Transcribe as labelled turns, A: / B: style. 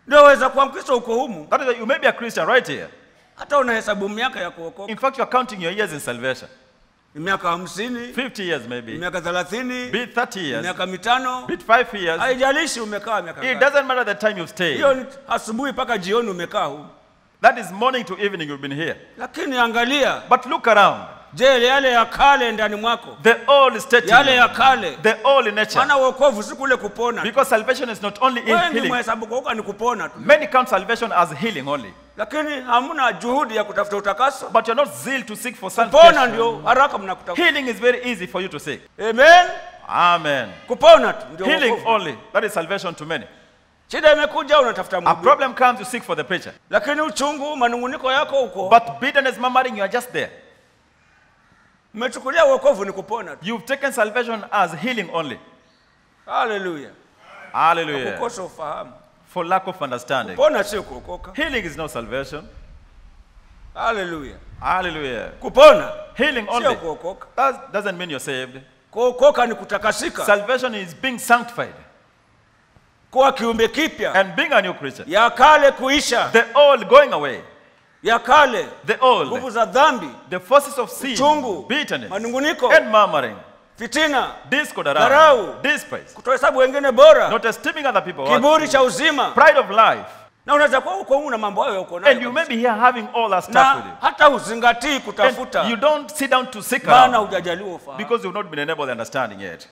A: ndio waweza kuwa mkristo uko humu
B: That is why you may be a Christian right here.
A: hata unahesabu miaka ya kuokoka
B: In fact, you are counting your years in salvation.
A: ni miaka hamsini
B: 50 years maybe,
A: miaka thelathini
B: be it 30 years,
A: miaka mitano
B: be it 5 years.
A: haijalishi umekaa miaka
B: It
A: ngapi.
B: doesn't matter the time you've stayed.
A: hiyo ni asubuhi mpaka jioni umekaa humu
B: That is morning to evening you've been here.
A: lakini angalia
B: But look around.
A: je yale ya kale ndani mwako
B: The old state, in
A: yale
B: you,
A: ya kale
B: the old in nature.
A: maana uokovu si kule kupona
B: Because salvation is not only in
A: wengi
B: healing.
A: mhesabu kuokoka ni kupona tu
B: Many count salvation as healing only.
A: lakini hamna juhudi ya kutafuta utakaso
B: But you're not zeal to seek for
A: kupona
B: salvation.
A: ndio haraka mnakutafuta
B: Healing is very easy for you to seek.
A: amen
B: Amen.
A: kupona tu ndio
B: Healing
A: wokovu.
B: only. That is salvation to many.
A: shida imekuja unatafuta
B: A
A: mhubiri.
B: problem comes, you seek for the preacher.
A: lakini uchungu manunguniko yako huko
B: But bitterness, murmuring, you are just there.
A: mmechukulia uokovu ni kupona tu
B: You've taken salvation as healing only.
A: haleluya
B: Hallelujah.
A: kukosa ufahamu
B: For lack of understanding.
A: kupona sio kuokoka
B: Healing is not salvation.
A: haleluya
B: Hallelujah.
A: kupona
B: Healing
A: sio
B: only.
A: kuokoka
B: That doesn't mean you're saved.
A: kuokoka ni kutakasika
B: Salvation is being sanctified
A: kuwa kiumbe kipya
B: and being a new creature.
A: ya kale kuisha
B: The old going away.
A: ya kale
B: The old.
A: nguvu za dhambi
B: The forces of sin,
A: Uchungu,
B: bitterness,
A: manunguniko.
B: and murmuring,
A: fitina
B: discord
A: Dharau.
B: around, despise,
A: kutohesabu wengine bora
B: not esteeming other people, worth,
A: kiburi cha uzima
B: pride of life.
A: na unaweza kuwa uko humu na mambo hayo uko
B: And you
A: nayo
B: may be here having all that stuff
A: na
B: with you.
A: hata huzingatii kutafuta
B: And you don't sit down to seek
A: maana
B: around
A: hujajaliwa ufahamu
B: because you've not been enabled understanding yet.